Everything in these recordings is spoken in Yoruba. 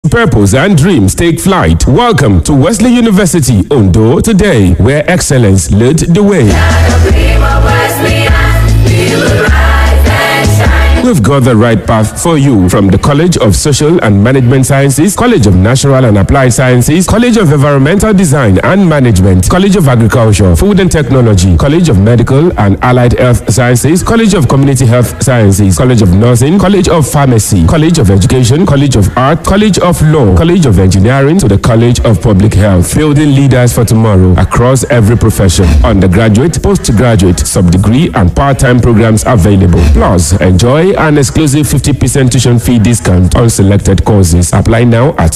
purpose, and dreams take flight. Welcome to Wesley University, Ondo, today, where excellence led the way. We've got the right path for you from the College of Social and Management Sciences, College of Natural and Applied Sciences, College of Environmental Design and Management, College of Agriculture, Food and Technology, College of Medical and Allied Health Sciences, College of Community Health Sciences, College of Nursing, College of Pharmacy, College of Education, College of Art, College of Law, College of Engineering to the College of Public Health, building leaders for tomorrow across every profession. Undergraduate, postgraduate, sub-degree and part-time programs available. Plus, enjoy an exclusive 50% tuition fee discount on selected courses. Apply now at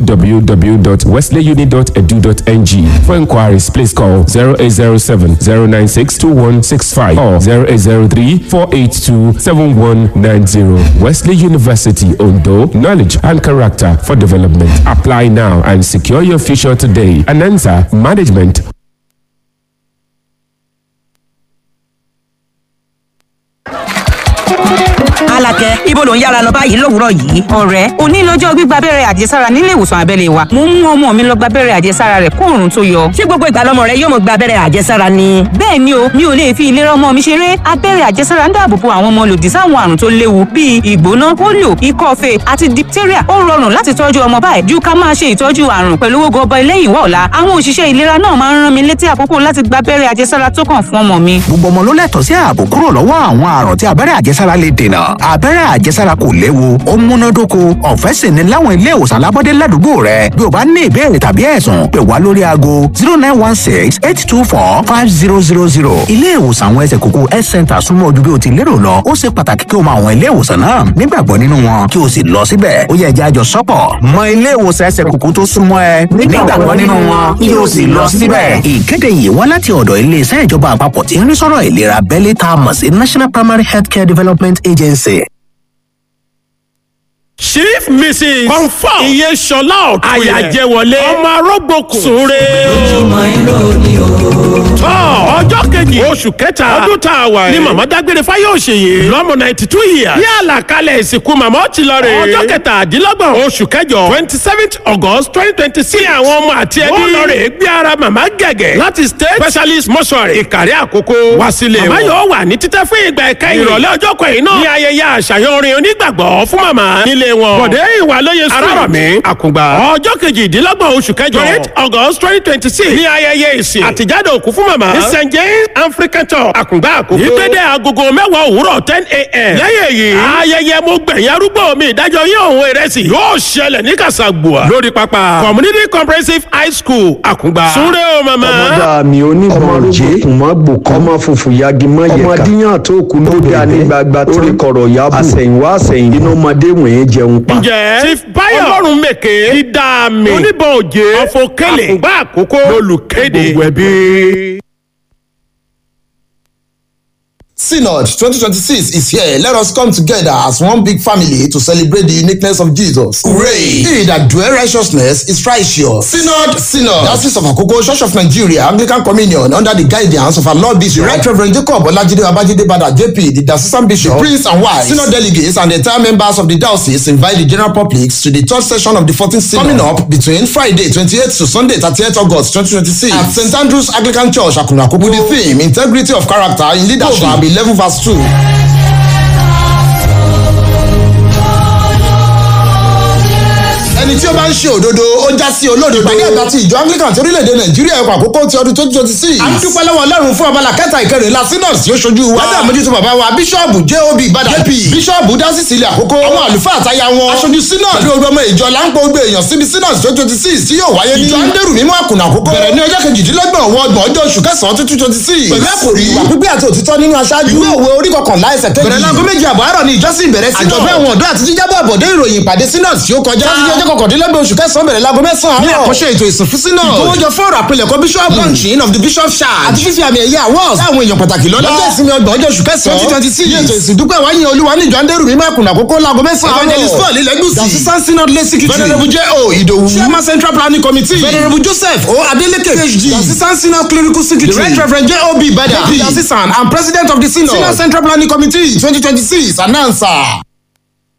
www.wesleyuni.edu.ng. For inquiries, please call 0807 096 2165 or 0803 482 7190. Wesley University, Ondo, knowledge and character for development. Apply now and secure your future today. Anansa Management Alakẹ ibo ló ń yára lọ báyìí lówùúrọ̀ yìí. ọ̀rẹ́ òní lọ́jọ́ gbígba abẹ́rẹ́ àjẹsára nílé ìwòsàn abẹ́lé wa. mo ń mú ọmọ mi lọ gba abẹ́rẹ́ àjẹsára rẹ̀ kó òrùn tó yọ. ṣé gbogbo ìgbà lọmọ rẹ yóò mọ gba abẹ́rẹ́ àjẹsára ni. bẹ́ẹ̀ ni o mi ò lè fi ìlera ọmọ mi ṣeré. abẹ́rẹ́ àjẹsára ń dáàbò bo àwọn ọmọ lòdì sáwọn àrùn tó léwu bíi ìgbóná polio ikọ́ fèé àti diphtheria ó rọrùn láti tọ́jú ọmọ báyìí ju ká máa ṣe ìtọ́jú àrùn pẹ̀lú owó gọbọi lẹ́yìn wá ọ̀la àwọn òṣìṣẹ́ ìlera náà máa ń rán mi létí àkókò láti gba abẹ́rẹ́ àjẹsára tó kàn fún ọmọ mi. gbogbo ọmọ ló lẹ́tọ̀ọ́ sí ààbò kúrò lọ́wọ́ àwọn àrùn tí abẹ́rẹ́ àjẹsára lè dènà abẹ́rẹ́ àjẹsára kò léwu ó múnádóko ọ̀fẹ́ sì ni láwọn ilé ìwòsàn alábọ́dé ládùúgbò rẹ bí o bá ní ìbéèrè tàbí ẹ̀sùn pè wá lórí aago zero nine one six eight two four five zero zero zero ilé ìwòsàn àwọn ẹsẹ̀ kúkú health center súnmọ́ ojú bí o ti lérò lọ ó ṣe pàtàkì kí o mọ àwọn ilé ìwòsàn náà nígbàgbọ́ nínú wọn kí o sì lọ síbẹ̀ ó yẹ ẹja àjọ sọ́pọ̀ mọ ilé ìwòsàn ẹsẹ̀ kúkú tó súnmọ́ ẹ nígbàgbọ́ nínú wọn kí o sì lọ síbẹ̀. ìkéde yìí wá láti ọ̀dọ̀ iléeṣẹ́ ìjọba àpapọ̀ tí ń rí sọ́rọ̀ ìlera abẹ́lé tá a mọ̀ sí national primary healthcare development agency chief mrs confam iye sọlá ọ̀tún àyàjẹwọlé ọmọ arógbòkun súnre. ojúmọ́ irọ́ ni o. tọ́ ọjọ́ kejì oṣù kẹta ọdún tá a wà yìí ni màmá dágbére fáyọ̀ṣeyè lọ́mọ ninety two years ní àlàkalẹ̀ ìsìnkú màmá ọtí lọ rè ọjọ́ kẹtàdínlọ́gbọ̀n oṣù kẹjọ twenty seventh august twenty twenty six àwọn ọmọ àti ẹbí wọ́n lọ rè gbé ara màmá gẹ̀gẹ̀ láti state specialist mortuary ìkàrí àkókò wá sílé wọn. màmá yóò wà ní títẹ́ fún ìgbà ẹ̀kẹ́yìn ìrọ̀lẹ́ ọjọ́ kẹyìn náà ní ayẹyẹ àṣàyàn orin onígbàgbọ́ fún màmá nílé wọn. bọ̀dé ìwà lóye sùn. arárọ̀mí àkùngbà. ọjọ́ kejìdínlọ́gbọ̀n oṣù kẹjọ. twenty august twenty twenty six. ní ayẹyẹ ìsìn. àtijáde òkú fún màmá. ní st james african church àkùngbà àkókò. ìgbéde agogo mẹ́wàá òwúrọ̀ ten a.m. lẹ́yìn èyí. ayẹyẹ mo gbẹ̀yìn arúgbó mi ìdájọ́ yín òun ìrẹsì. yóò ṣẹlẹ̀ ní kàṣàgbùà. lórí pápá community comprehensive high school àkùngbà. súnrẹ́ o màmá. ọmọdé mi oníbọn jẹ́ ọmọ gbòkan ọmọ funfun yagi mọ yẹka ọmọ díyàn tó kù ló dá ní gbagba tó rí kọ̀rọ̀ yábù àsẹ̀yìnwá àsẹ̀yìn nínú ọmọdé wọ̀nyẹn jẹun pa. ǹjẹ́ chief bayo ọlọ́run mèké dídá mi oníbọn òjé ọ̀fọ̀kẹ́lẹ̀ àkùngbà àkókò lolùkéde gbogbo ẹbí. Synod 2026 is here. Let us come together as one big family to celebrate the uniqueness of Jesus. Hooray! He that dwell righteousness is righteous. Synod, Synod. Diocese of Akoko, Church of Nigeria, Anglican Communion, under the guidance of our Lord Bishop, Right Reverend Jacob Olajide Babajide Bada JP, the Diocesan Bishop, the Prince and Wives, Synod delegates, and the entire members of the diocese invite the general public to the third session of the 14th Synod coming up between Friday 28th to Sunday 30th August 2026 at St. Andrew's Anglican Church, Akunakoko, with the theme Integrity of Character in Leadership. Proverb 11 verse 2. ẹni tí ó bá ń ṣe òdodo ó já sí olódodo. ìpàdé àgbà ti ìjọ anglican ti orílẹ̀-èdè nàìjíríà ẹ̀kọ́ àkókò ti ọdún twenty twenty six. a ń dúpẹ́ lọ́wọ́ ọlọ́run fún abala kẹta ìkẹrìnlá synod tí ó ṣojú wa. lábẹ́ àmójútó bàbá wa bíṣọ́ọ̀bù job ìbàdàn jp bíṣọ́ọ̀bù dásìsì ilẹ̀ àkókò àwọn àlùfáà àtayá wọn. aṣojú synod pẹ̀lú ogun ọmọ ìjọ láńpọ̀ gbé èèyàn síbi synod twenty twenty six tí yóò wáyé ní. ìjọ andẹ́rù mímọ́ àkùnà àkókò. bẹ̀rẹ̀ ní ọjọ́ kejìdínlọ́gbọ̀n ọwọ́ ọgbọ̀n ọjọ́ oṣù kẹsàn-án twenty twenty six. pẹ̀lú àkòrí ìwà pípé àti òtítọ́ nínú aṣáájú. ìwé òwe orí kọkànlá ẹsẹ̀ kejì. bẹ̀rẹ̀ láago méjì àbọ̀ àárọ̀ ni ìjọsìn ìbẹ̀rẹ̀ synod. àjọ̀dún àwọn ọ̀dọ́ àti jíjábọ̀ àbọ̀dé ìròyìn ìpàdé synod tí ó kọjá. láti ọjọ́ kọkàndínlọ́gbọ̀n oṣù kẹsàn-án bẹ̀rẹ̀ láago mẹ́sàn-án. ní àkọ́ṣe ètò ìsìn fún synod. ìkówójọ fọ́ọ̀rọ̀ àpilẹ̀kọ bishop launching of the bishop charge. àti fífi àmì ẹ̀yẹ awards. láwọn èèyàn pàtàkì lọ́lá. lọ́jọ́ ìsinmi ọgbọ̀n ọjọ́ oṣù kẹsàn-án. twenty twenty six. ní ètò ìsìn dúpẹ́ wáyé olúwa ní ìjọ andẹ́rù mímọ́ àkùnà àkókò láago mẹ́sàn-án. evangelist paul ilẹ̀gùsì. the assistant synod lay secretary. venerable j o idowu. chairman central planning committee. venerable joseph o adeleke phd. the assistant synod clerical secretary. the right reverend j o b bada. the assistant and president of the synod. synod central planning committee twenty twenty six announcer.